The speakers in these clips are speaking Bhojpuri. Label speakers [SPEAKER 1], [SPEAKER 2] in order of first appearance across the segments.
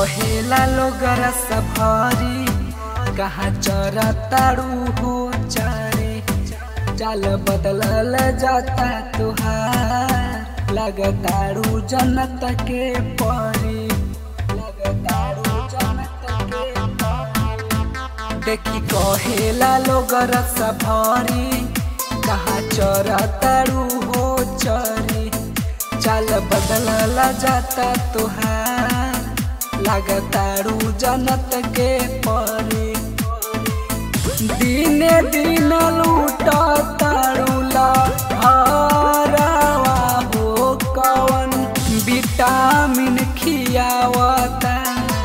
[SPEAKER 1] कहेला लोग रस भरी कहाँ चरा तारू हो चारे चाल बदलल जाता तुहार लगतारू जनत के परी लगतारू जनत के परी देखी कहेला लोग रस भरी कहाँ चरा तारू हो चरी चाल बदलल जाता तुहार लगतारू जनत के परी दिने दिन लूट तारुला हरावा हो कवन विटामिन खियावता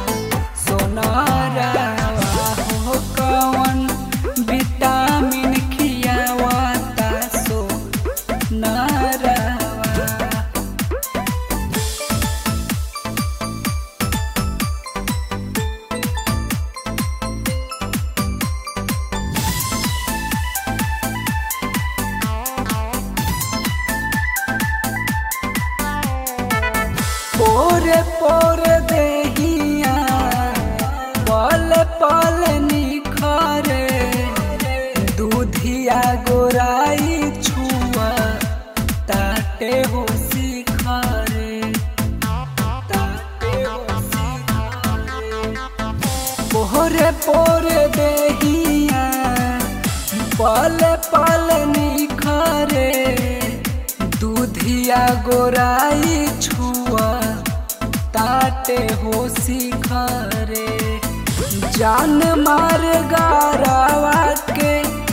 [SPEAKER 1] सोनारावा हो कवन विटामिन खियावता सोनारावा पोरे पोरे देहिया पल पल निखरे दूधिया गोराई छुआ ताटे हो शिखरे ताटे हो शिखरे पोरे पोरे देहिया पल पल निखरे दूधिया गोराई छुआ ताटे हो शिखरे जान मार गारावा के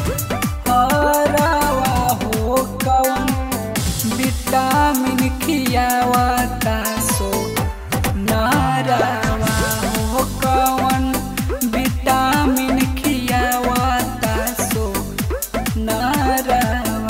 [SPEAKER 1] हरावा हो कवन विटामिन खियावता सो नारावा हो कवन विटामिन खियावता सो नारावा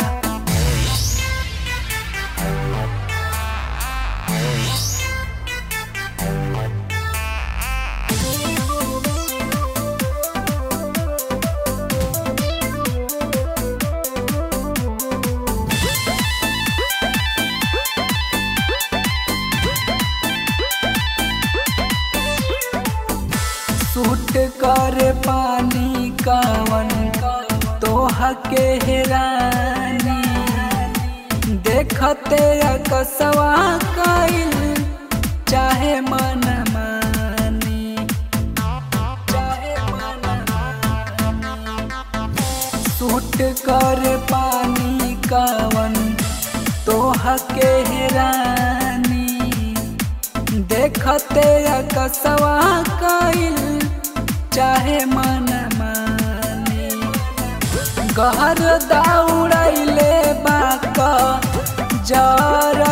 [SPEAKER 1] सूट कर पानी कवन तोह के हेरानी देखते कसवा कइल चाहे मन मानी चाहे मन मानी सूट कर पानी कवन तोह के हेरानी देखते कसवा कइल चाहे मन मानी गहर दौड़ैले बाक जर